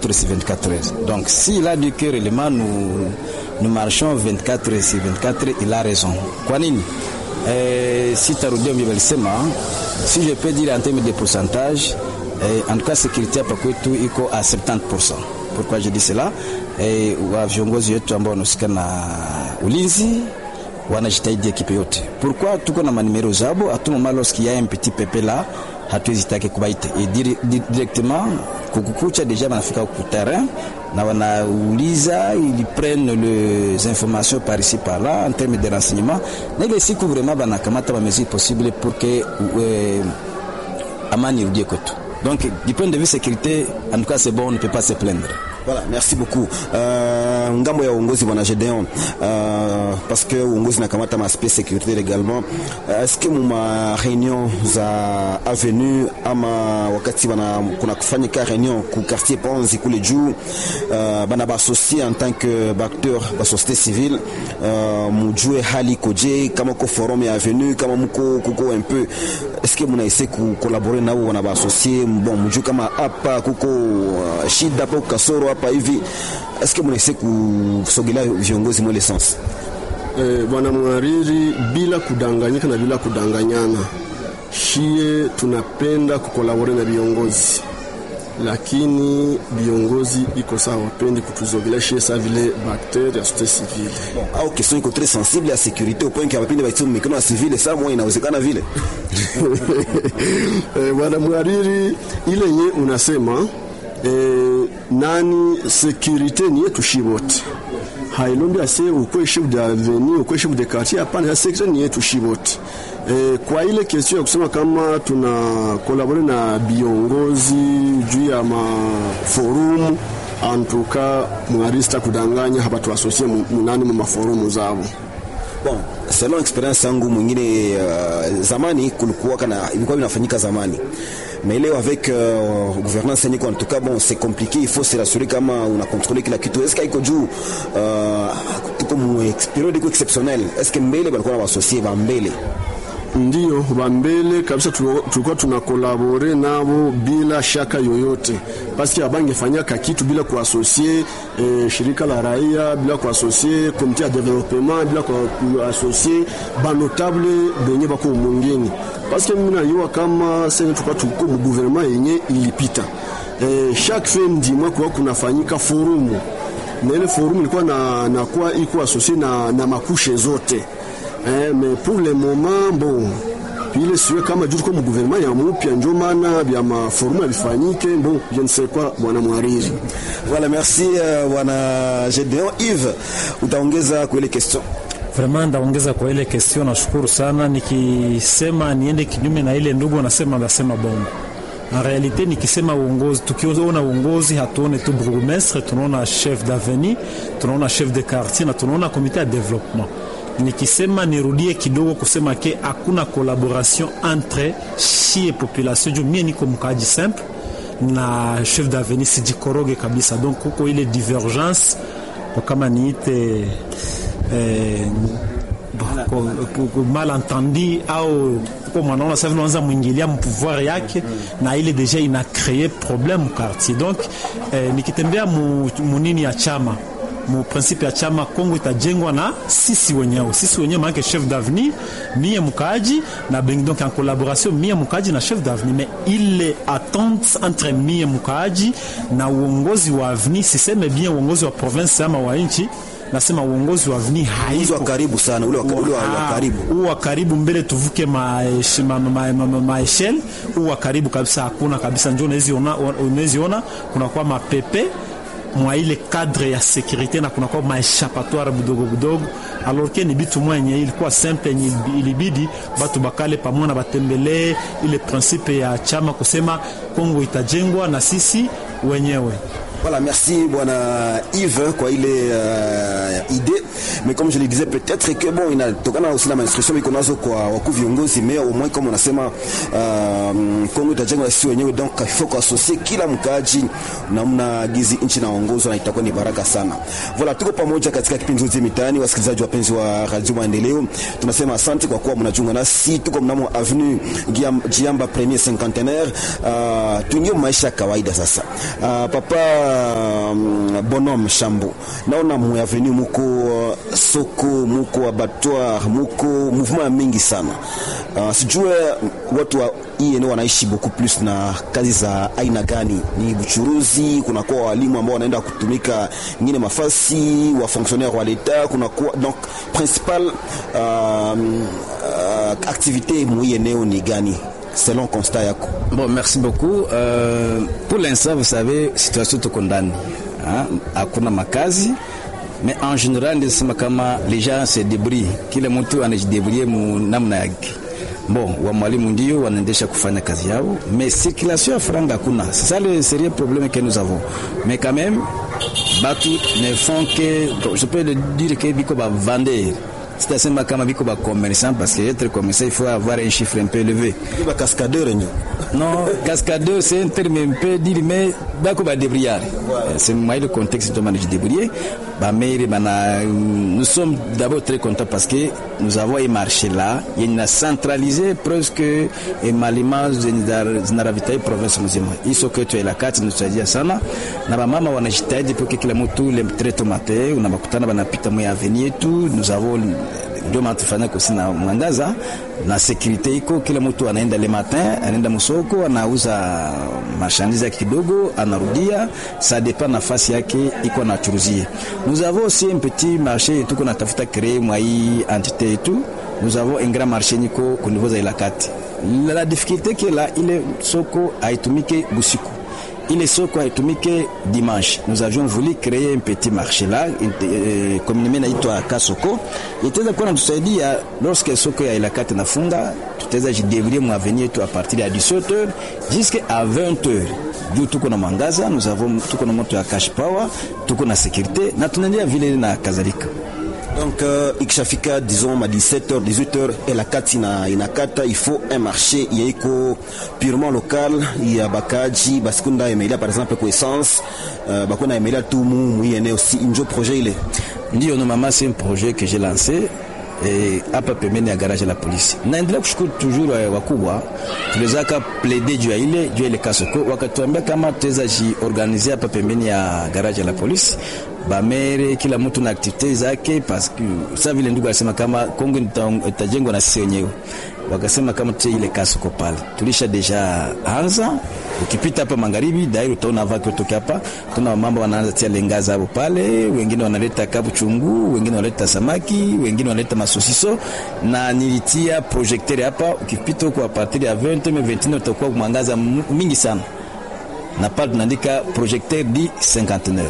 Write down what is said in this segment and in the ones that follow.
24 sur 24 heures. Donc s'il a dit que réellement nous, nous marchons 24 heures sur 24 il a raison. Kwa nini? Eh, si tarudia mlivyosema, si je peux dire en termes de pourcentage, eh, en tout cas sécurité hapa kwetu iko à 70%. Pourquoi je dis cela? Eh, wa viongozi wetu ambao wanahusika na ulinzi wanajitahidi ekipe yote. Pourquoi tuko na manimero zabo à tout moment lorsqu'il y a un petit pepe là hatuwezitake kubaita et dire, dire, directement kukukucha deja banafika ku terrain na wanauliza ils prennent les informations par ici par là en termes de renseignement na ile siku vraiment banakamata ba mesures possibles pour que euh, amani irudie kwetu donc du point de vue sécurité en tout cas c'est bon on ne peut pas se plaindre Voilà, merci beaucoup. Uh, ngambo ya uongozi bwana Gedeon uh, parce que uongozi nakamata maaspect sécurité également uh, est-ce que muma réunion za avenue ama wakati bana kuna kufanyika réunion ku quartier Panzi kule juu uh, bana baassocie en tant que acteur ba société civile uh, mujue hali koje kama ko forum ya avenue kama mko kuko un peu est-ce que muna essayer ku collaborer nao wana baassocier bon mujue kama hapa kuko uh, shida hapo kasoro hapa hivi est-ce que mnaise kusogelea viongozi mwele sense eh, bwana mhariri bila kudanganyika na bila kudanganyana shie tunapenda kukolabore na viongozi lakini viongozi iko sawa wapendi kutuzogelea shie saa vile bakter ya sote civile bon, au question iko très sensible ya sécurité au point que wapinde baitu mikono ya civile saa moja inawezekana vile eh, bwana mhariri ile nye unasema eh, nani sécurité ni yetu shi wote hailombi ase ukwe chef d'avenue ukwe chef de quartier hapana sécurité ni yetu shi wote e, kwa ile question ya kusema kama tuna kolabore na viongozi juu ya maforumu antuka mwarista kudanganya hapa tuasosie munani mu maforumu zabo bon selon experience yangu mwingine uh, zamani kulikuwa kana ilikuwa inafanyika zamani mais leo avec euh, gouvernance yenye en tout cas bon c'est compliqué il faut se rassurer kama una contrôler kila kitu est-ce qu'il juu uh, tuko mu periode iko exceptionnel est-ce que mbele balikuwa na wasosie ba mbele ndio bambele kabisa tulikuwa tunakolabore nabo bila shaka yoyote paski abangefanyaka kitu bila kuasosie eh, shirika la raia bila kuasosie komite ya developement bila kuasosie banotable benye bako mwingine paske mimi najua kama sasa tulikuwa tuko mu gouvernement yenye ilipita eh, chaque fin du mois kwa kunafanyika forumu na ile forumu ilikuwa na nakuwa iko asosie na, na makushe zote eh, mais pour le moment bon ile siwe kama juu mu gouvernement ya mupya njo maana vya maforumu yavifanyike bon je ne sais quoi bwana mwariri voilà merci bwana uh, Gedeon Yves utaongeza kwa ile question Vraiment ndaongeza kwa ile question, nashukuru sana. Nikisema niende kinyume na ile ndugu anasema, nasema bongo. En realite nikisema uongozi, tukiona uongozi hatuone tu bourgmestre, tunaona chef d'avenue, tunaona chef de quartier na tunaona komite ya development nikisema nirudie kidogo kusema ke hakuna collaboration entre shie population juu mie niko mkaaji simple na chef d'avenue sijikoroge kabisa, donc kuko ile divergence kama niite eh, malentendi au kuko mwanaona sasa unaanza mwingilia mpouvoir yake na ile deja ina créer problème quartier donc eh, nikitembea mu, munini ya chama mu principe ya chama Kongo itajengwa na sisi wenyewe, sisi wenyewe maanake chef d'avenir mie mkaaji na bengi, donc en collaboration mie mkaaji na chef d'avenir, mais ile attente entre mie mkaaji na uongozi wa avenir, siseme bien uongozi wa province ama wa nchi nasema uongozi wa avenir haiko wa karibu sana, ule wa, ule wa, wa karibu huu wa karibu mbele tuvuke maeshel ma, ma, ma, ma, ma huu wa karibu kabisa hakuna kabisa, njo unaweziona kunakuwa mapepe mwa ile cadre ya sécurité na kunakuwa maeshapatoire budogo budogo, alors que ni bitu mwenye ilikuwa simple yenye ilibidi batu bakale pamoja na batembelee ile principe ya chama kusema Kongo itajengwa na sisi wenyewe. Voilà, merci bwana Yves kwa ile uh, idée mais comme je le disais peut-être que bon inatokana aussi na instruction iko nazo kwa wakuu viongozi mais au moins comme unasema uh, Kongo itajengwa sisi wenyewe donc il faut kuasosie kila mkaaji namna gizi nchi naongozwa na itakuwa ni baraka sana. Voilà, tuko pamoja katika kipindi zote mitaani, wasikilizaji wapenzi wa Radio Maendeleo, tunasema asante kwa kuwa mnajiunga nasi. Tuko mnamo avenue Giamba premier cinquantenaire, uh, tuingie maisha ya kawaida sasa. Uh, papa um, bonhomme shambo naona mu avenue muko uh, soko muko abattoir muko mouvement ya mingi sana uh, sijue watu wa hii eneo wanaishi beaucoup plus na kazi za aina gani ni buchuruzi kunakuwa walimu ambao wanaenda kutumika ingine mafasi wa fonctionnaire wa leta kunakuwa donc principal uh, uh, activité mu hii eneo ni gani selon constat yako Bon, merci beaucoup. Euh, pour l'instant, vous savez, situation tuko ndani hein? hakuna makazi mais en général nisema kama les gens se débrouillent, kila mtu anajidebrouille mu namna yake. Bon, wa mwalimu ndio wanaendesha kufanya kazi yao, mais circulation ya franga hakuna. C'est ça le sérieux problème que nous avons. Mais quand même, batu ne font que, je peux le dire que biko ba vendeur sitasema kama biko ba commerçant parce que être commerçant il faut avoir un chiffre un peu élevé ba cascadeur ndio non cascadeur c'est un terme un peu dire mais bako ba débrouillard c'est moi le contexte de manage débrouiller ba maire bana nous sommes d'abord très contents parce que nous avons un marché là il a centralisé presque et malima zinaravitaye province mzima hiso kwetu ila kati tunasaidia sana na bamama wanajitahidi pour que kila mtu le traite matin unabakutana banapita mwa avenue yetu nous avons ndio maana tufanya kosi na mwangaza na sekurite iko, kila mtu anaenda le matin, anaenda msoko, anauza marchandise yake kidogo, anarudia, ça dépend nafasi yake iko anachuruzie. Nous avons aussi un petit marché tuko natafuta créer mwa hii entité yetu. Nous avons un grand marché niko ku niveau za Ilakati. La, la difficulté que là ile soko haitumike busiku ile soko haitumike dimanche. Nous avions voulu créer un petit marché là, euh, communément inaitwa Kasoko, itaweza kuwa natusaidia lorsque soko ya Ilakati nafunga, tutaweza jidevrie mu avenir yetu a partir ya 17h jusqu'à 20h juu tuko na mwangaza, nous avons tuko na moto ya cash power, tuko na sécurité na tunaendelea vile na kadhalika. Donc euh, ikishafika disons ma 17h 18h Elakati na inakata il faut un marché yaiko purement local ya bakaji basikunda emelia par exemple kwa essence euh, bakona emelia tu mu mu eneo si njo projet ile Ndio mama, c'est un projet que j'ai lancé eh, hapa pembeni ya garage la polisi. Naendelea kushukuru toujours eh, wakubwa tuliwezaka plaider juu ya ile juu ya ile kasoko, wakatuambia kama tuweza jiorganize hapa pembeni ya garage la polisi bamere kila mtu na aktivite zake, parce que sa vile ndugu alisema kama Kongo ita- itajengwa na sisi wenyewe, wakasema kama tutie ile kasoko pale, tulisha deja anza. Ukipita hapa magharibi dairi utaona vaki utoke hapa, tuna mambo wanaanza tia lenga zao pale, wengine wanaleta kabu chungu, wengine wanaleta samaki, wengine wanaleta masosiso, na nilitia projecteur hapa. Ukipita huko a partir ya 20 mais 21 utakuwa mwangaza mingi sana, na pale tunaandika projecteur di cinquantenaire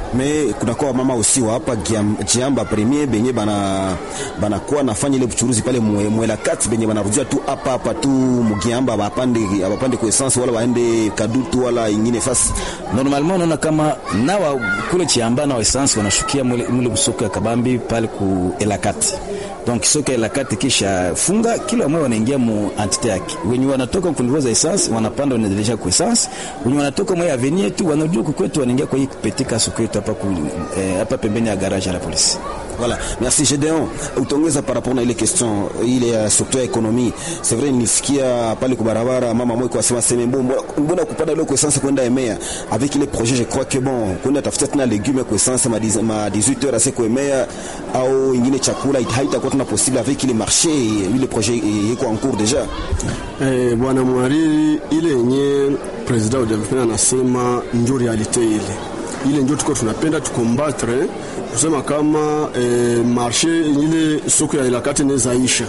me kunakuwa mama usi wa hapa Giam- jiamba premier benye bana banakuwa nafanya ile buchuruzi pale mwe- mwela kati benye banarudia tu hapa hapa tu mugiamba bapande bapande kwa essence wala waende kadutu wala ingine fasi normalement unaona kama nawa kule chiamba na essence wanashukia mule, mule soko ya kabambi pale ku elakati donc soko ya elakati kisha funga kila mmoja wanaingia mu entité yake wenye wanatoka ku niveau za essence wanapanda wanaendelea ku essence wenye wanatoka mwa avenue yetu wanajua kwetu wanaingia kwa hii petika soko yetu hapa ku eh, hapa pembeni ya garage ya la polisi Voilà, merci Gédéon. Utaongeza par rapport na ile question ile ya secteur ya ekonomi. C'est vrai nilisikia pale kwa barabara mama mmoja kwa sema sema mbona mbona kupanda ile kwa essence kwenda Emea avec ile projet je crois que bon kwenda tafuta tena legume kwa essence ma 10 ma 18 heures assez kwa Emea au ingine chakula haitakuwa tena possible avec ile marché ile projet iko en cours déjà. Eh, bwana mwariri, ile yenye president Ujavipenda anasema njo realite ile ile njo tuko tunapenda tukombatre kusema kama eh, marshe ile soko ya ilakati nezaisha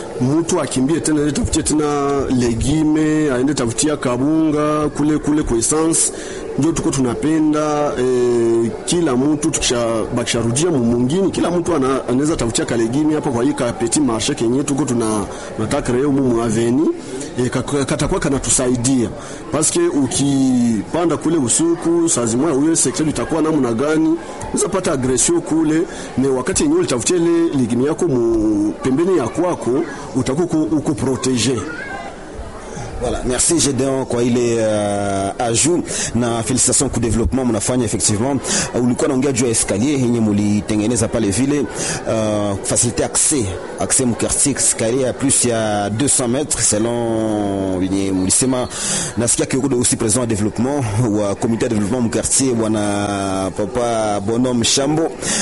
mtu akimbie tena ende tafutie tena legime aende tafutia kabunga kule kule kwa essence njo tuko tunapenda eh, kila mtu tukisha bakisharudia mumungini kila mtu ana- anaweza tafutia kalegimi hapa kwa hii ka petit marché kenye tuko tuna nataka leo mumu aveni eh, kak- katakuwa kanatusaidia paske ukipanda kule usiku saa zimoya uye sekta itakuwa namna gani unaweza pata agression kule ne wakati yenyewe ulitafutia ile ligimi yako mu pembeni ya kwako utakuwa uko, uko protege Voilà, merci Gedeon kwa ile uh, ajout na félicitations kwa développement mnafanya effectivement. Uh, ulikuwa naongea juu ya escalier yenye mulitengeneza pale vile uh, faciliter accès accès mu quartier escalier ya plus ya 200 mètres selon yenye mulisema. Nasikia kiko aussi président wa développement wa comité de développement mu quartier bwana papa Bonhomme Shambo.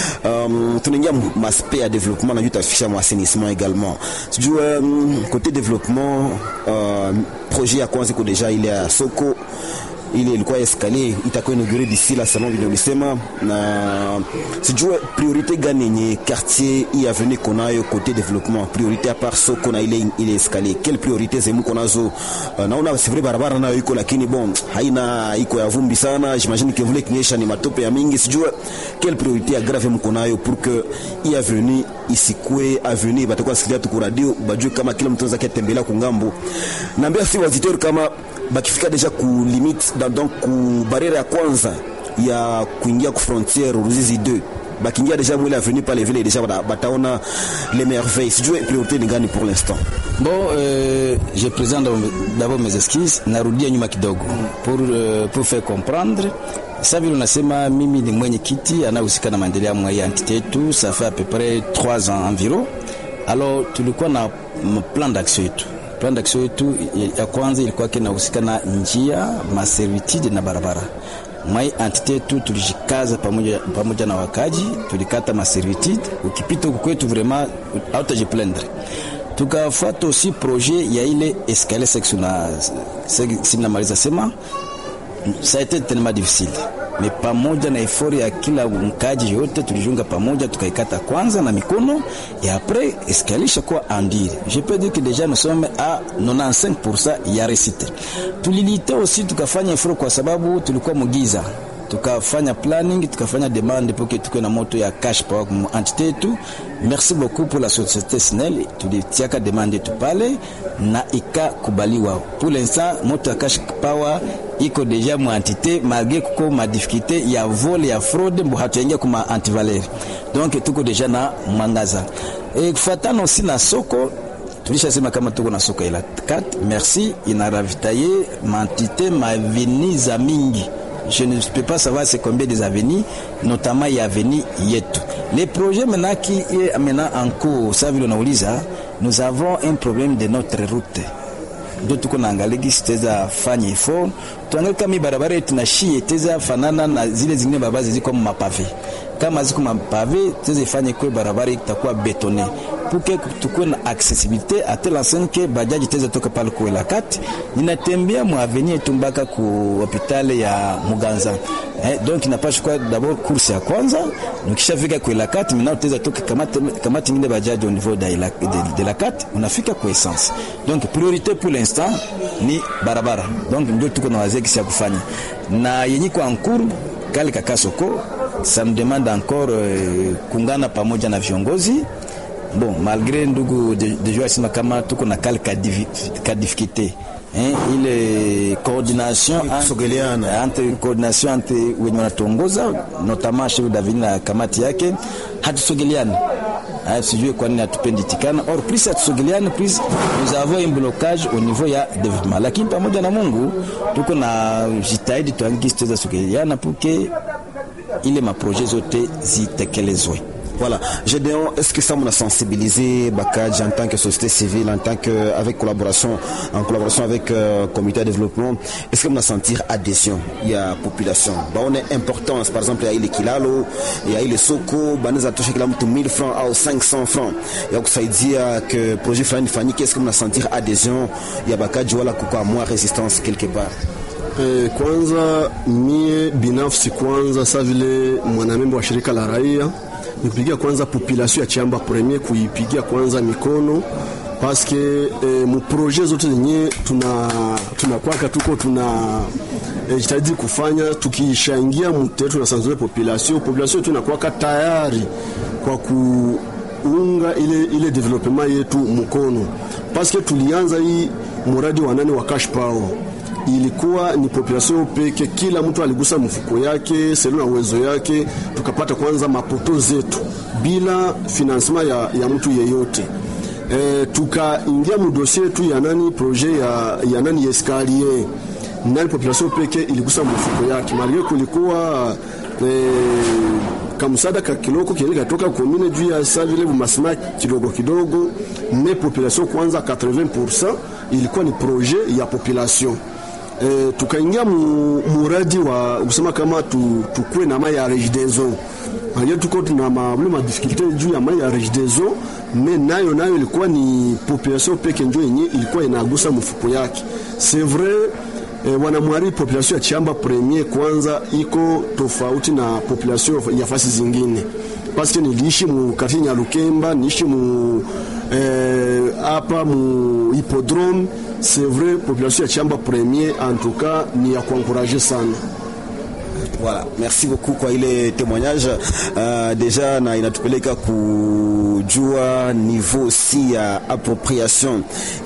Um, tunaingia maspect ya développement na juu tafisha mu assainissement également. Sijui um, côté développement uh, projet ya kwanza iko deja ile ya soko ile ilikuwa escalier itakuwa inaugure d'ici la salon vile ulisema, na sijue priorite gani yenye quartier hii avenue konayo kote development, priorite à part soko na ile ile escalier, quelle priorite zemu konazo? Uh, naona c'est vrai barabara nayo iko, lakini bon haina iko ya vumbi sana, j'imagine que vile kinyesha ni matope ya mingi, sijue quelle priorite ya grave mko nayo pour que hii avenue isikue avenue batakuwa sikia tu radio bajue kama kila mtu anaweza kutembelea kungambo. Naambia si wazitori kama bakifika deja ku limite donc ku barriere ya kwanza ya kuingia ku frontière Ruzizi 2 bakiingia deja mwile avenue pale vile deja bataona les merveilles. Sijue priorité ni gani pour l'instant? Bon, euh, je présente d'abord mes excuses, narudia nyuma kidogo pour, euh, pour faire comprendre sa vile unasema, mimi ni mwenye kiti anahusika na maendeleo mwa hii entité yetu, ça fait à peu près 3 ans environ. Alors tulikuwa na plan d'action yetu plan d'action yetu ya kwanza ilikuwa kinahusika na njia maservitude na barabara mwai entite yetu tulijikaza pamoja, pamoja na wakaji tulikata maservitude. Ukipita huku kwetu vraiment hautajiplendre. Tukafuata aussi projet ya ile escalier section na sinamaliza sema ça a été tellement difficile mais pamoja na efori ya kila mkaji yote tulijunga pamoja, tukaikata kwanza na mikono et après escalier kwa andire. Je peux dire que déjà nous sommes à 95% ya réussite. Tulilite aussi tukafanya efori kwa sababu tulikuwa mugiza tukafanya planning tukafanya demande pour que tuwe na moto ya cash power mu entité yetu. Merci beaucoup pour la société SNEL, tulitiaka demande yetu pale na ikakubaliwa. Pour l'instant moto ya cash power iko deja mu entité malgré kuko ma difficulté ya vol ya fraude mbo hatuingia kuma antivaleur, donc tuko deja na mwangaza e, kufatana aussi na soko tulishasema kama tuko na soko ila 4 merci inaravitaye mantité maveni za mingi je ne peux pas savoir c'est combien des avenues, notamment ya avenue yetu. Les projets maintenant qui est maintenant en cours, ça vile unauliza, nous avons un problème de notre route ndio tuko naangalia gisi teza fanya ifo tuangalie kama barabara yetu na shie teza fanana na zile zingine barabara ziko mapave kama ziko mapave teza ifanye kwa barabara itakuwa betone puke tukue na accessibilité à telle enseigne que bajaji teza toka pale kwa la kati ninatembea mu avenue yetu mpaka ku hospitali ya Muganza eh, donc inapaswa kwa d'abord course ya kwanza nikishafika kwa la kati mimi teza toka kamati kamati ngine bajaji au niveau de la, de, de la kati unafika kwa essence donc priorité pour l'instant ni barabara donc ndio tuko na wazee kisi ya kufanya na yenye kwa ankuru kale kakasoko ça me demande encore euh, kungana pamoja na viongozi bon malgré ndugu deja asema kama tuko na kale ka difficulté hein, ile coordination Kusogeleana. entre coordination entre wenye wanatongoza notamment chef d'avenue na kamati yake hatusogeleani Haya, sijui kwa nini hatupendi tikana or plus hatusogeleani plus nous avons un blocage au niveau ya development, lakini pamoja na Mungu tuko na jitahidi tuangisi tuweza sogeleana puke ile maprojet zote zitekelezwe. Voilà. Gédéon, est-ce que ça m'a sensibilisé Bakadj en tant que société civile, en tant que avec collaboration, en collaboration avec euh, comité de développement, est-ce que m'a sentir adhésion Il y a population. Bah on est importance. Par exemple, il y a les kilalo, il y a les soko, bah nous a touché kila mtu 1000 francs au 500 francs. Il y a kusaidia que projet fulani fani, qu'est-ce que m'a sentir adhésion Il y a Bakadj wala kuko moins résistance quelque part. Eh, kwanza mie binafsi kwanza sa vile mwanamemba wa shirika la raia nipigia kwanza population ya Chamba premier kuipigia kwanza mikono paske eh, muproje zote zenye tuna tunakwaka tuko tuna eh, jitahidi kufanya tukishaingia mute tunasanzure population population tunakwaka tayari kwa kuunga ile, ile development yetu mkono paske tulianza hii muradi wa nane wa cash power ilikuwa ni population peke, kila mtu aligusa mfuko yake selo na uwezo yake, tukapata kwanza mapoto zetu bila financement ya, ya mtu yeyote. eh, tukaingia mudosie yetu ya nani projet ya, ya nani escalier nani population peke iligusa mfuko yake malgré kulikuwa eh, kamsada ka kiloko kiende katoka komine juu ya sa vile bumasima kidogo kidogo, me population kwanza 80% ilikuwa ni projet ya population e, tukaingia mu, muradi wa kusema kama tu, tukue na mai ya regideso malgré tuko tuna mabule ma difficulté juu ya mai ya regideso me nayo nayo ilikuwa ni population peke njo yenye ilikuwa inagusa mfuko yake c'est vrai E, wanamwari population ya Chamba Premier kwanza iko tofauti na population ya fasi zingine, paske niliishi mu quartier Nyalukemba, niishi mu hapa e, mu hippodrome. C'est vrai population ya Chamba Premier en tout cas ni ya kuencourager sana. Voilà, merci beaucoup kwa ile témoignage uh, deja na inatupeleka kujua niveau si ya appropriation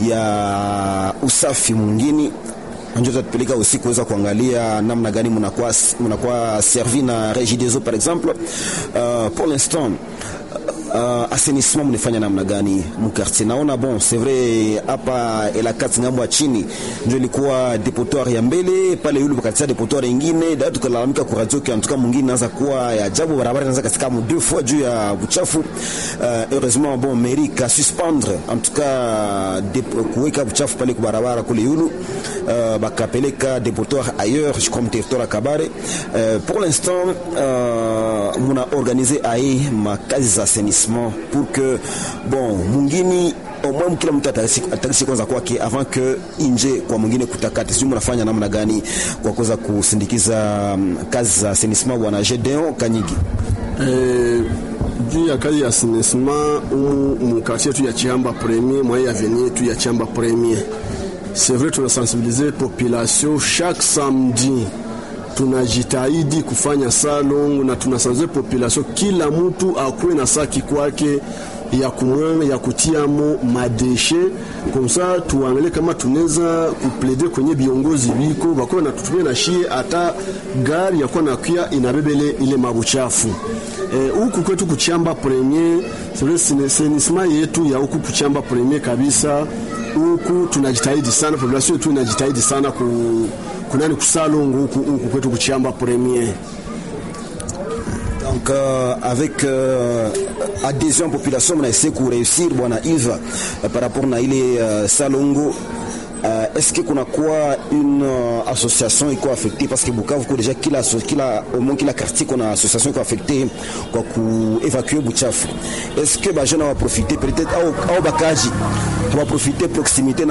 ya usafi mwingine ndio tatupeleka aussi kuweza kuangalia namna gani mnakuwa mnakuwa servi na Regideso par exemple uh, pour l'instant uh, assainissement mnafanya namna gani mkartier? Naona bon c'est vrai hapa elakati ngambo ya chini ndio ilikuwa depotoir ya mbele pale, yule pakatia depotoir ingine da tukalalamika kwa radio kwa antuka mwingine naanza kuwa ya ajabu, barabara inaanza katika mu deux fois juu ya buchafu. Uh, heureusement bon mairie ka suspendre en tout cas kuweka buchafu pale kwa barabara kule yulu uh, bakapeleka depotoir ailleurs je crois territoire ya Kabare. Uh, pour l'instant uh, muna organiser aye makazi za assainissement pour que bon mwingine au moins kila mtu atarisi kwanza kwake avant que inje kwa mwingine kutakati. Sijui mnafanya namna gani kwa kuweza kusindikiza um, kazi za assainissement bwana Gedeon Kanyigi? Eh, juu ya kazi ya assainissement umu mukartier tu ya Chamba Premier mwa ya avenue tu ya Chamba Premier, c'est vrai tunasensibiliser population chaque samedi tunajitahidi kufanya salongo na tunasanze population, kila mtu akuwe na saki kwake ya kumwanga ya kutiamo madeshe komsa, tuangalie kama tunaweza kuplede kwenye viongozi biko bakuwa na tutumie na shie hata gari yakuwa nakia inabebele ile mabuchafu huku e, kwetu kuchamba premier senisma yetu ya huku kuchamba premier kabisa. Huku tunajitahidi sana, population yetu inajitahidi sana ku kunani kusalongo huku kwetu kuchamba premier. Donc euh, avec euh, adhésion population mnaese kuréussir bwana Yves euh, par rapport na ile euh, salongo euh, est-ce que kunakuwa une euh, association iko affectée parce que Bukavu ko déjà kila kila au moins kila quartier kuna association iko affectée kwa kuévacuer buchafu est-ce que bajana wa profiter peut-être au, au bakaji wa profiter proximité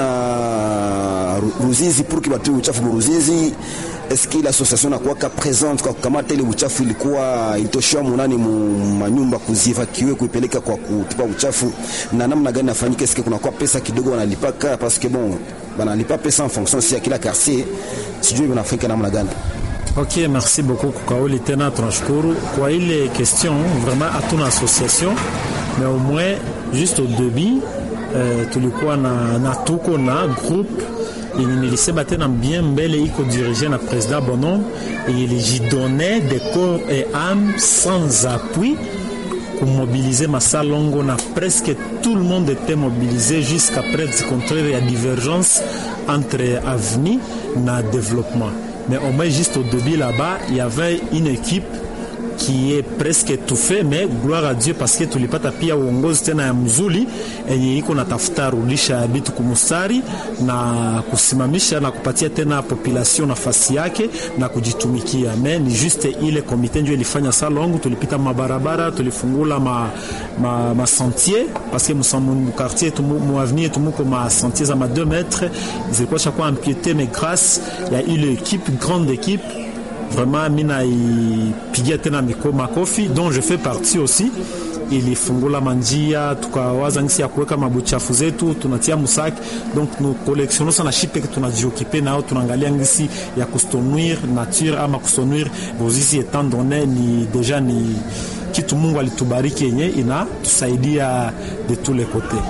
na Ruzizi pour que batu buchafu mu Ruzizi est-ce que l'association nakuwaka présente kwa kukamata ile uchafu ilikuwa ilitoshewa munani mu manyumba kuzievakiwe kuipeleka kwa kutupa uchafu na namna gani nafanyika? Est-ce que kunakuwa pesa kidogo wanalipaka? Parce que bon banalipa pesa en fonction si ya kila quartier, sijui wanafanyika namna gani? Ok, merci beaucoup kukauli tena, tunashukuru kwa ile question. Vraiment hatuna association mais au moins juste au début euh, tulikuwa na, na tuko na groupe yenye nilisema tena bien mbele iko dirige na président Bonhomme et ilijidonne de corps et âme sans appui kumobilize masalongo na presque tout le monde était mobilisé jusqu'à près du contraire il y a divergence entre avenir na développement mais au moins juste au début là-bas il y avait une équipe qui est presque étouffé, mais gloire à Dieu parce que tulipata pia uongozi tena ya mzuri yenye iko natafuta rudisha bitu kumustari na kusimamisha na kupatia tena population nafasi yake na kujitumikia. Me ni juste ile komite ndio ilifanya salongo, tulipita mabarabara, tulifungula ma, ma, ma sentier parce que mu quartier mu avenir tumuko ma sentier za ma 2 mètres zilikuwa chakuwa ampiete, mais grâce ya ile équipe grande équipe vraiment mina ipigia tena miko makofi dont je fais partie aussi ilifungula manjia tukawaza ngisi ya kuweka mabuchafu zetu tunatia musaki donc nous collectionnons sana shipe tunajiokipe nao tunaangalia ngisi ya kustonuire nature ama kustonuire Ruzizi etant donné ni deja ni kitu Mungu alitubariki yenye inatusaidia de tous les côtés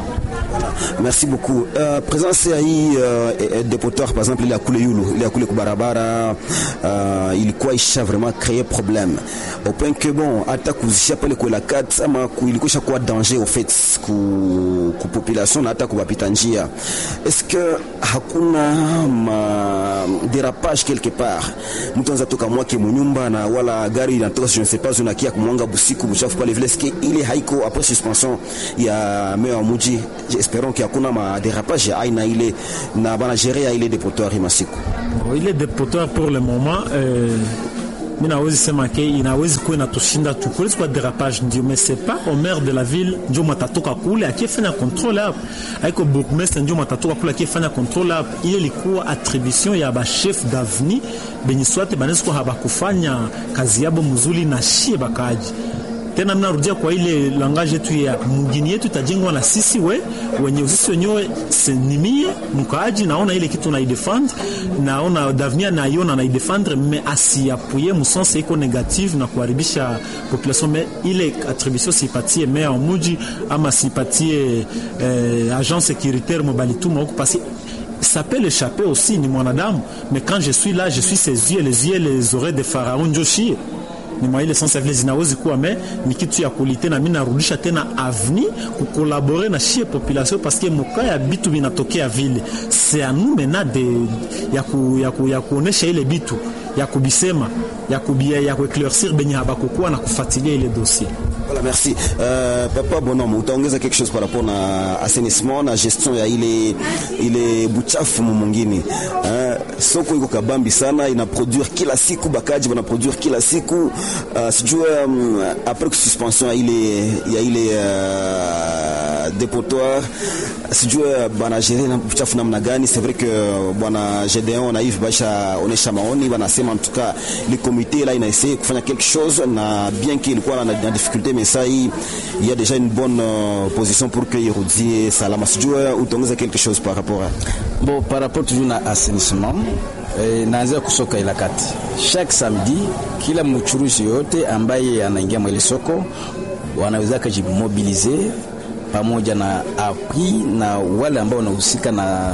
Merci beaucoup. Uh, presence ya hii uh, depotoir par exemple ile ya kule yulu ile ya kule kubarabara uh, ilikuwa isha vraiment créer problème au point que bon hata kuzisha pale kwa kat ama ilikuwa kuwa danger au fait ku, ku population na hata kubapita njia est-ce que hakuna ma dérapage quelque part mtu anza toka mwake munyumba na wala gari inatoka je ne sais pas unakia kumwanga busiku buchafu pale vile est-ce que ile haiko après suspension ya meya wa muji espérons que hakuna ma dérapage ya aina ile na bana gérer ya ile depotoir masiku ile depotoir pour le moment euh, mi nawezi sema ke inawezi kuwa inatushinda tu kulezi kwa derapage ndio mais c'est pas au maire de la ville ndio matatoka kule akifanya contrôle hapo aiko bourgmestre ndio matatoka kule akifanya contrôle hapo ile ilikuwa attribution ya ba chef d'avenue benye swate banaweza kuwa habakufanya kazi yabo mzuri na shie bakaji tena mnarudia kwa ile langage yetu ya mgini yetu itajengwa na sisi we wenye sisi wenyewe senimie mkaaji naona ile kitu naidefendre naona d'avenir naiona naidefendre me asiapuye msense iko negative na kuharibisha population me ile attribution sipatie mea wa muji ama sipatie eh, agent sécuritaire mobalituma huku pasi ça peut l'échapper aussi ni mwanadamu mais quand je suis là je suis ses yeux les yeux les oreilles de pharaon njoshie ni mwa ile sense vile zinawezi kuwa me ni kitu ya kulite na mimi narudisha tena avni kukolabore na shie population parce que moka ya bitu binatokea vile c'est à nous maintenant de ya ku, ya, ku, ya kuonesha ile bitu ya kubisema ya kubia ya kueclaircir benye habakukuwa na kufuatilia ile dossier Voilà, merci. Euh, Papa Bonhomme, utaongeza quelque chose par rapport na assainissement na gestion ya ile ile buchafu mwingine. Uh, soko iko kabambi sana, ina produire kila siku, bakaji wana produire kila siku. Uh, sijua um, après suspension ya ile ya ile uh, dépotoir sijua bana gérer na buchafu namna gani. C'est vrai que bwana Gedeon na Yves Basha onesha maoni, wanasema en tout cas le comité là ina essayé kufanya quelque chose na bien qu'il ilikuwa na, na difficulté mais ça il y a déjà une bonne euh, position pour que irudie salama. Sijua utaongeza quelque chose par rapport à Bon, par rapport toujours na assainissement eh, naanzia kusoka ila kati chaque samedi, kila mchuruzi yote ambaye anaingia mwele soko wanaweza kujimobilize pamoja na apui na wale ambao wanahusika na,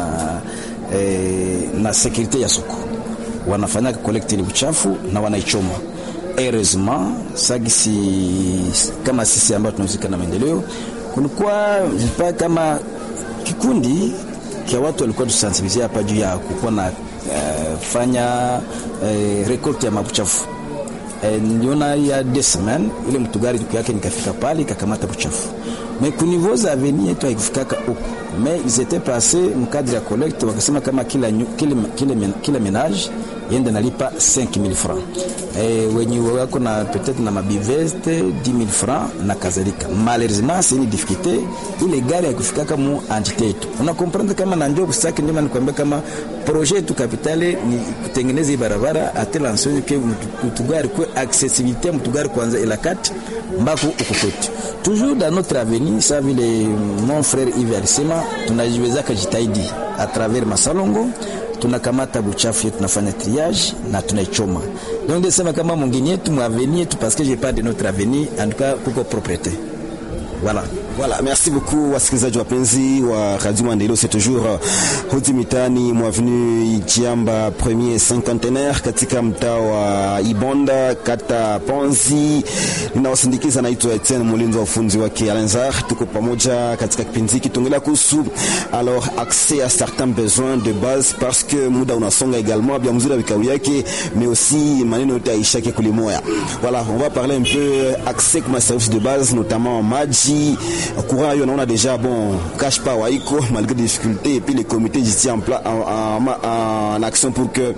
eh, na sekurite ya soko wanafanya kolekti ile uchafu na wanaichoma heureusement sagisi kama sisi ambao tunahusika na maendeleo, kulikuwa pa kama kikundi kia watu walikuwa tusensibilize hapa juu ya kukuwa na uh, fanya uh, rekolte ya mabuchafu uh, niliona ya deux semaines ile mtugari tuku yake nikafika pale ikakamata buchafu mais ku niveau za avenir yetu haikufikaka huko mais ils étaient passés mkadri ya collecte wakasema kama kila, kila, kila, kila menage yende nalipa 5000 francs e, wenye wako na peut-être na mabiveste 10000 francs na kadhalika. Malheureusement c'est une difficulté, ile gari haikufikaka mu entité yetu. Una comprendre kama na ndio kusaki, ndio maana nikwambia kama projet yetu kapitale ni kutengeneza hii barabara atela ensonge ke mtugari kwa accessibilité mtugari kwanza ila kati mbako uko kwetu toujours dans notre avenir sa vile mon frère Yves alisema tunajiweza kujitahidi à travers masalongo tunakamata buchafu yetu tunafanya triage na tunaichoma. Donc ndesema kama mwingine yetu mwaveni yetu parce que je parle de notre avenir en tout cas kuko propriété. Voilà. Voilà, merci beaucoup wasikilizaji wapenzi wa Radio Maendeleo, c'est toujours hodi mitani mwavenu Ijiamba premier cinquantenaire katika mtaa wa Ibonda kata Ponzi. Ninawasindikiza, naitwa Etienne Mulinzi wa ufunzi wake Alenzar. Tuko pamoja katika kipindi hiki tuongelea kuhusu alors accès à certains besoins de base parce que muda unasonga également bien mzuri vikao yake mais aussi maneno yote aishake kulimoya. Voilà, on va parler un peu accès kwa services de base notamment maji courant yo naona déjà bon cache pas waiko malgré des difficultés et puis les comités ici en, pla, en, en, en, action pour que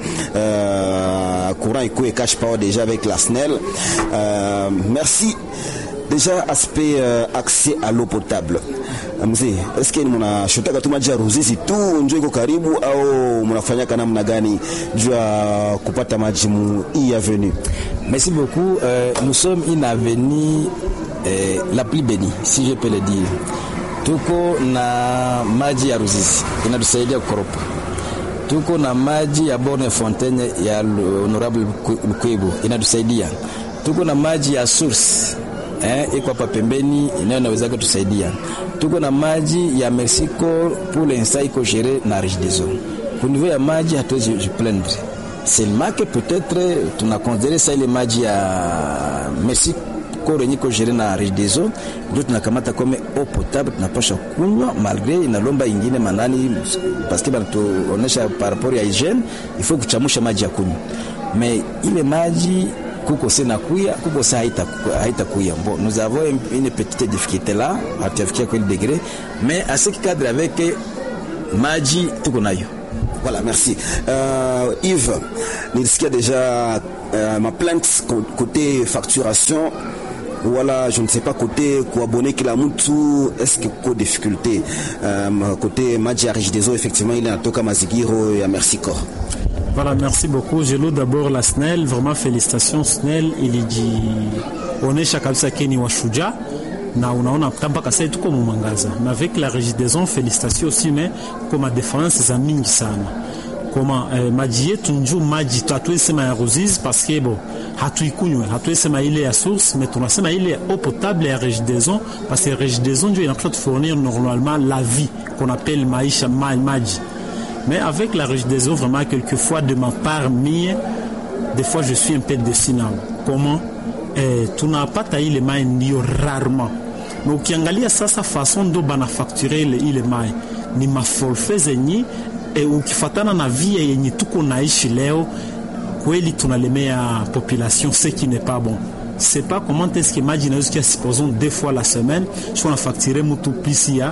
euh, courant iko et cache pas déjà avec la SNEL euh, merci déjà aspect euh, accès à l'eau potable mzee eske ni mnashotaka tu maji ya Ruzizi tu njo iko karibu au mnafanyaka namna gani juu ya kupata maji mu hii avenue merci beaucoup euh, nous sommes une avenue eh, la plus bénie si je peux le dire. Tuko na maji ya Ruzizi inatusaidia kukoropa. Tuko na maji ya Borne Fontaine ya Honorable Lukwebu inatusaidia. Tuko na maji ya source eh, iko hapa pembeni inayo naweza kutusaidia. Tuko na maji ya Mexico pour l'instant iko gere na Regideso. Kwa niveau ya maji hatuwezi jiplaindre seulement que peut-être tunakonsidere sa ile maji ya Mexico yenye iko gere na Regideso ndio tunakamata kome eau potable tunapasha kunywa malgré inalomba ingine manani parce que banatuonesha par rapport ya hygiene il faut kuchamusha maji ya kunywa mais ile maji kuko se nakuya kuko se haita, haita kuya bon nous avons une petite difficulté là hatuyafikia kweli degré mais à ce qui cadre avec maji tuko nayo Voilà, merci. Euh, Yves, nilisikia déjà euh, ma plainte côté facturation wala je ne sais pas côté kuabone kila mtu est-ce que ko difficulté euh, côté maji ya Regideso effectivement ile natoka mazigiro ya Mercico. Voilà, merci beaucoup. Je loue d'abord la SNEL. Vraiment, félicitations SNEL. Ilijionyesha kabisa keni washuja na unaona mpaka sasa tuko mwangaza. Na avec la Regideso, félicitations aussi mais koma difference za mingi sana. Koma eh, maji yetu njoo maji hatuwezi sema ya Ruzizi parce que bon hatuikunywe, hatuwezi sema ile ya source mais tunasema ile eau potable ya Regideso parce que Regideso ndio inapaswa tufournir normalement la vie qu'on appelle maisha maji mais avec la Regideso, vraiment, quelquefois, de ma part, mie, des fois, je suis un peu déçu. Comment eh, tunapata ile mai ndio rarement na ukiangalia sasa façon ndo banafakture ile, ile mai ni maforfe zenye e, ukifatana na via yenye tuko naishi leo kweli tunalemea population ce qui n'est pas bon c'est pas comment est-ce que maji inaweza kia supposons deux fois la semaine so unafacture mutu plus ya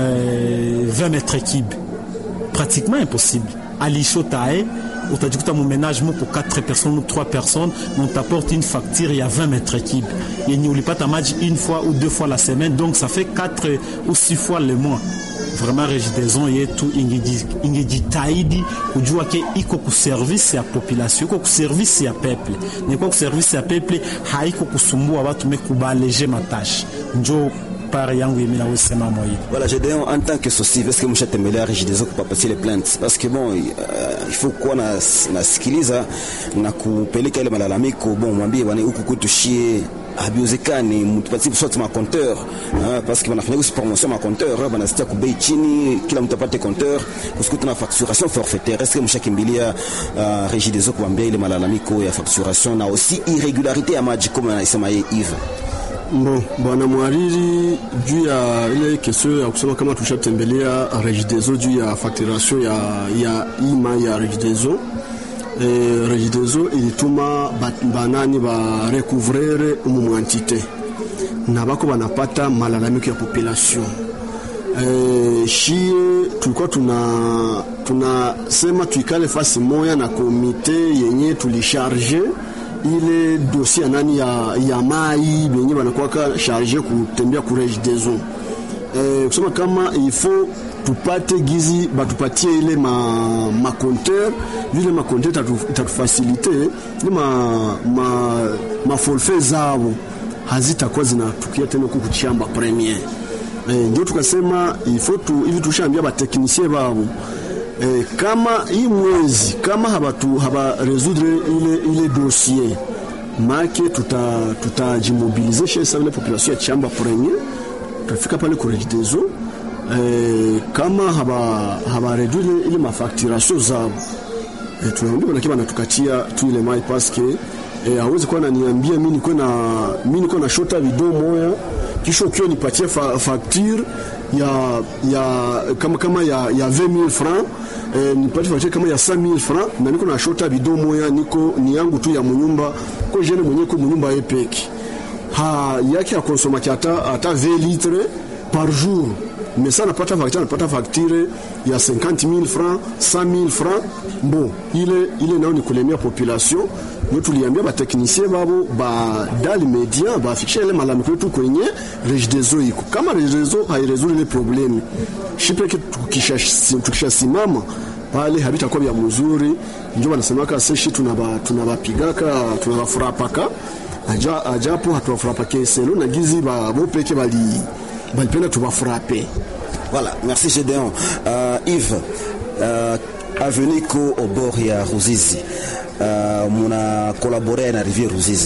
euh, 20 mètres cubes pratiquement impossible. Alishotae, utajikuta mon ménage moko 4 personnes ou 3 personnes, on t'apporte une facture il y a 20 mètres cubes. Et n'y oublie pas ta match une fois ou deux fois la semaine, donc ça fait 4 ou 6 fois le mois. Vraiment Regideso yetu ingejitahidi kujua ke iko kuservice ya population, iko kuservice ya peuple. Ni kwa kuservice ya peuple haiko kusumbua watu mekubaleje matashi. Njoo part yangu yemi nawesema moyi Voilà, Gédéon, en tant que société, est-ce que mshatembelea Regideso kupapatia ile plainte? Parce que bon, uh, il faut kuwa na nasikiliza na kupeleka ile malalamiko, bon, mwambie bwana, huku kwetu shie habiwezekani mtupatie soit ma compteur hein, parce que wanafanya aussi promotion ma compteur banasitia kubei chini, kila mtu apate compteur parce tuna facturation forfaitaire. Est-ce que mshakimbilia uh, Regideso kuambia ile malalamiko ya facturation na aussi irrégularité ya maji kama anasema yeye Yves? Bon, bwana mwariri, juu ya ile kesho ya kusema kama tushatembelea Regideso juu ya facturation ya, ya ima ya Regideso e, Regideso ilituma banani ba recouvrer umu entité na bako banapata malalamiko ya population e, shie tulikuwa tuna tunasema tuikale fasi moya na komite yenye tulisharge ile dossier nani ya, ya mai benye banakuwaka charge kutembea ku Regideso eh, kusema kama ifo tupate gizi batupatie ile ma, ma compteur vile ma compteur itatufasilite ile ma, ma, ma forfait zao hazitakuwa zinatukia tena huku kuchamba premier eh, ndio tukasema ifo tu, hivi tushaambia bateknisie babo eh, kama hii mwezi kama habatu haba résoudre ile, ile dossier make tutajimobilize tuta chez vile population ya chamba premier tutafika pale ku Regideso eh, kama haba, haba réduire ile mafacturation zao eh, tunaambia bana kiba natukatia tu ile mai parce que eh, hawezi kuwa naniambia mimi niko na mimi niko na shota video moya kisha ukio nipatie fa, facture ya ya kama kama ya ya 20000 francs eh, nipate facture kama ya 5000 francs na niko na shota bidon moya niko ni yangu tu ya munyumba ko jene mwenye ko munyumba yepeki ha yake ya konsoma hata hata 20 litres par jour mais ça napata facture napata facture ya 50000 francs 100000 francs bon ile ile nao ni kulemia population ndio tuliambia bateknisie babo ba dali media bafikisha ile malalamiko yetu kwenye Regideso iko kama Regideso hairesuli ile problemi shipeke tukishasimama tukisha pale habitakuwa vya mzuri, ndio wanasemaka seshi tunabapigaka tunabafurapaka aja, ajapo hatuwafurapake selo na gizi babo peke bali balipenda tubafurape. Voilà, merci Gédéon. Euh, Yves, euh, avenue ko au bord ya Ruzizi uh, muna collaborer na rivière Ruzizi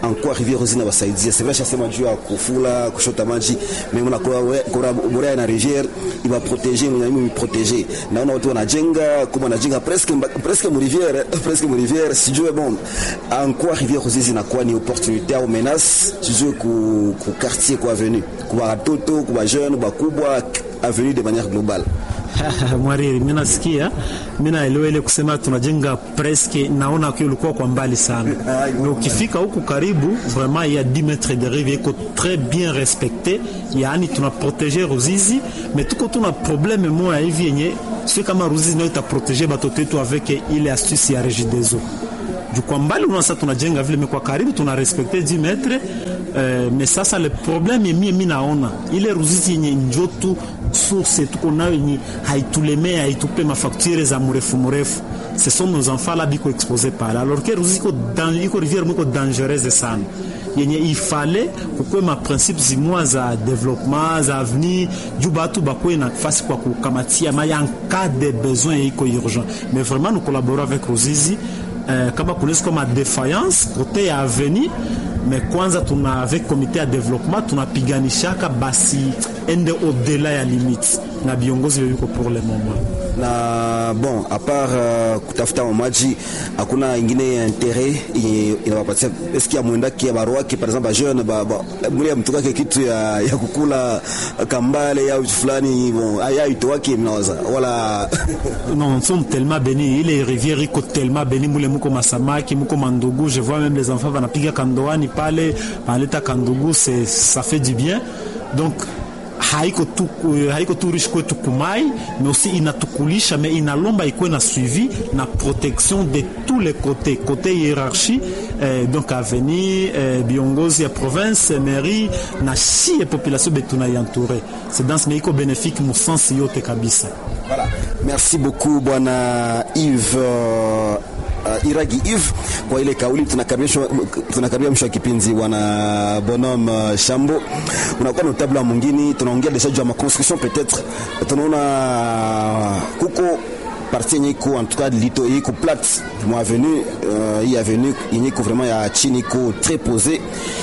ankuwa rivière Ruzizi inawasaidia. C'est vrai shasema juu ya kufula kushota maji, mais kuna borea na rivière iba protéger na mimi protéger. Naona watu wanajenga kuma wanajenga presque presque mu rivière presque mu rivière sijue bon ankuwa rivière Ruzizi inakuwa ni opportunité au menace sijue ku, ku quartier kwa avenue kwa watoto kwa jeune bakubwa avenue de manière globale Mwariri, mimi nasikia, mimi naelewa ile kusema tunajenga presque, naona kwa ulikuwa kwa mbali sana. Na ukifika huku karibu, vraiment il y a 10 mètres de rive iko très bien respecté, yaani tuna protéger Ruzizi, mais tuko tuna problème moja hivi yenye sio kama Ruzizi ndio itaprotéger batoto wetu avec ile astuce ya Regideso juu kwa mbali unaona sasa tunajenga vile, mais kwa karibu tuna respecte 10 metre euh, mais sasa le problème mie mi naona ile Ruzizi yenye njotu source tuko nayo yenye haitulemee haitupe mafakture za mrefu mrefu ce sont nos enfants là biko expose pale alors que Ruzizi iko dans iko rivière mwiko dangereuse sana yenye ifale kukwe ma principe zimwa za development za avenir juu batu bakwe na fasi kwa kukamatia ma en cas de besoin iko urgent mais vraiment nous collaborons avec Ruzizi Uh, kama kunaweza kama défaillance kote ya avenir mais kwanza tuna avec comité ya development tunapiganishaka basi ende au-delà ya limite na viongozi yuko pour le moment na bon à part uh, kutafuta maji hakuna ingine intérêt inawapatia eski ya mwendaki ya barwaki par exemple jeune ba, ba, mule mtukake kitu ya, ya kukula kambale au fulani bon aya itowaki mnawaza wala non nous sommes tellement bénis ile rivière iko tellement bénis mule muko masamaki muko mandugu je vois même les enfants wanapiga kandoani pale wanaleta kandugu c'est ça fait du bien donc haiko tu, haiko tu riche kwetu kumai mais aussi inatukulisha mais inalomba ikuwe na suivi na protection de tous les côtés côté hiérarchie eh, donc avenir eh, viongozi ya province mairie na shie population betunaientoure c'est dans mais iko bénéfique mu sens yote kabisa voilà. merci beaucoup bwana Yves uh... Uh, Iragi Eve kwa ile kauli. Tunakaribia mwisho wa kipindi, bwana Bonhomme uh, Shambo, unakuwa na tabla mwingine, tunaongea deja juu ya maconstruction peut-être, tunaona kuko partie yenye iko en tout cas lito iko plate mwa avenue uh, hii avenue yenye iko vraiment ya chini iko très posée